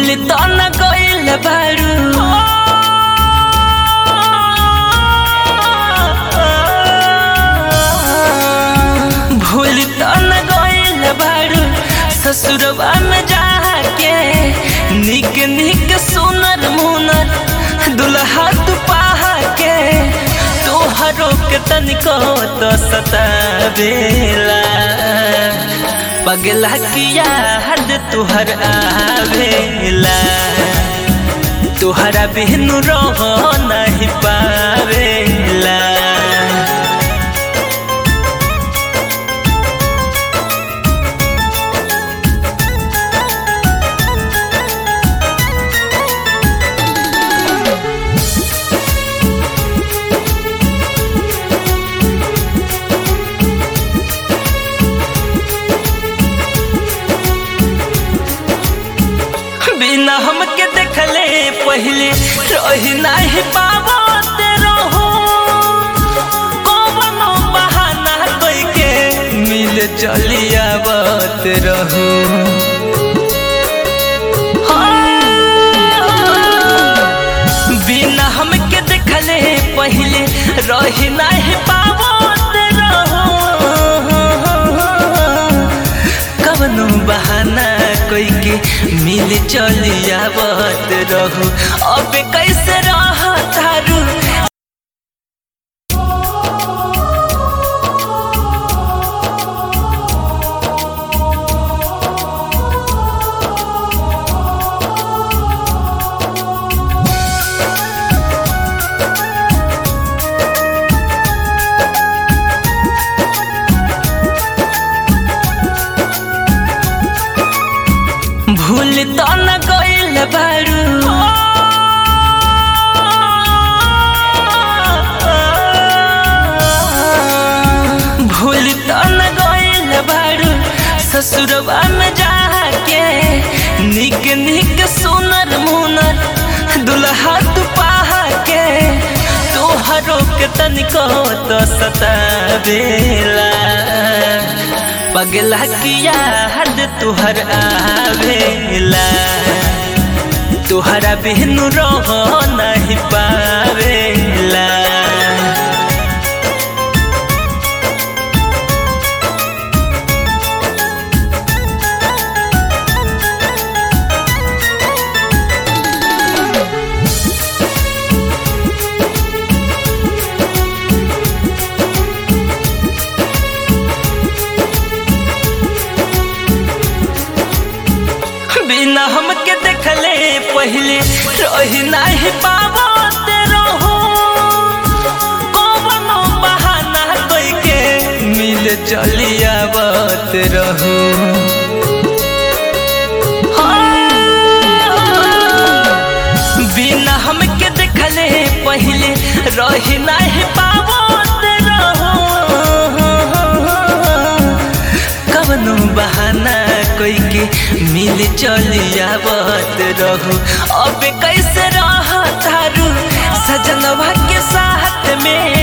भूल तो न गइल बारू भूल तो न गइल बारू ससुरवा में जाके निक निक सुनर मुनर दुल्हा तू पाहा के तोहरो के तनिको तो सतावेला पगला किया हद तुहर आवेला तुहरा बिनु रह नहीं पावेला बिना हमके देखले पहले रही नहीं पावत रहो कौनो बहाना कोई के मिल चली आवत रहो बिना हमके देखले पहले रही नहीं पावत रहो कवनो बहाना कोई के मिल चली आवत रहू अब कैसे रह तारू भूल तो न गइल बारू भूल तो न गइल बारू ससुरवा में जाके निक निक सुनर मुनर दुल्हा तू पाहा के तोहरो के तनिको तो सतावेला पगला किया हद तुहर आवेला तुहरा बिनु रह नहीं पावेला बिना हमके देखले पहले रही नहीं पावत रहो कौनो बहाना कोई के मिल चली आवत रहो बिना हमके देखले पहले रही नहीं पावत रहो कवनो बहाना कोई के मिल चली आवत रहू अब कैसे रह तारू सजनवा के साथ में